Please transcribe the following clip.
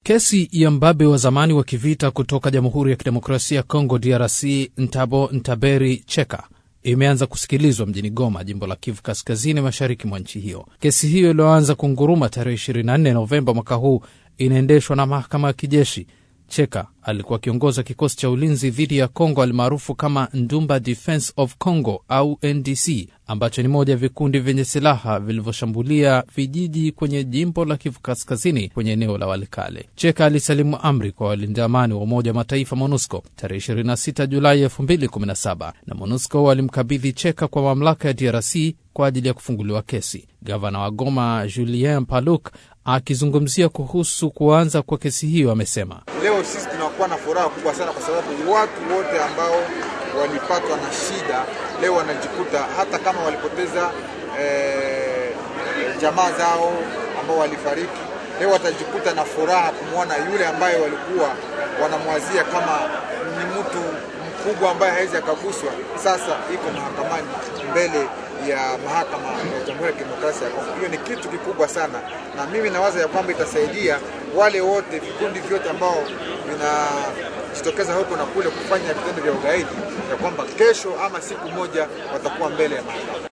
Kesi ya mbabe wa zamani wa kivita kutoka Jamhuri ya Kidemokrasia ya Kongo DRC Ntabo Ntaberi Cheka imeanza kusikilizwa mjini Goma, jimbo la Kivu Kaskazini, mashariki mwa nchi hiyo. Kesi hiyo iliyoanza kunguruma tarehe 24 Novemba mwaka huu inaendeshwa na mahakama ya kijeshi. Cheka alikuwa akiongoza kikosi cha ulinzi dhidi ya Congo almaarufu kama Ndumba Defense of Congo au NDC, ambacho ni moja ya vikundi vyenye silaha vilivyoshambulia vijiji kwenye jimbo la Kivu Kaskazini kwenye eneo la Walikale. Cheka alisalimu amri kwa walinda amani wa Umoja wa Mataifa MONUSCO tarehe 26 Julai 2017 na MONUSCO walimkabidhi Cheka kwa mamlaka ya DRC kwa ajili ya kufunguliwa kesi. Gavana wa Goma Julien Paluk akizungumzia kuhusu kuanza kwa kesi hiyo amesema, leo sisi tunakuwa na furaha kubwa sana kwa sababu watu wote ambao walipatwa na shida leo wanajikuta hata kama walipoteza eh, jamaa zao ambao walifariki, leo watajikuta na furaha kumwona yule ambaye walikuwa wanamwazia kama ni mtu mkubwa ambaye hawezi akaguswa, sasa iko mahakamani mbele ya mahakama ya Jamhuri ya Kidemokrasia ya Kongo. Hiyo ni kitu kikubwa sana, na mimi nawaza ya kwamba itasaidia wale wote vikundi vyote ambao vinajitokeza huko na kule kufanya vitendo vya ugaidi, ya kwamba kesho ama siku moja watakuwa mbele ya mahakama.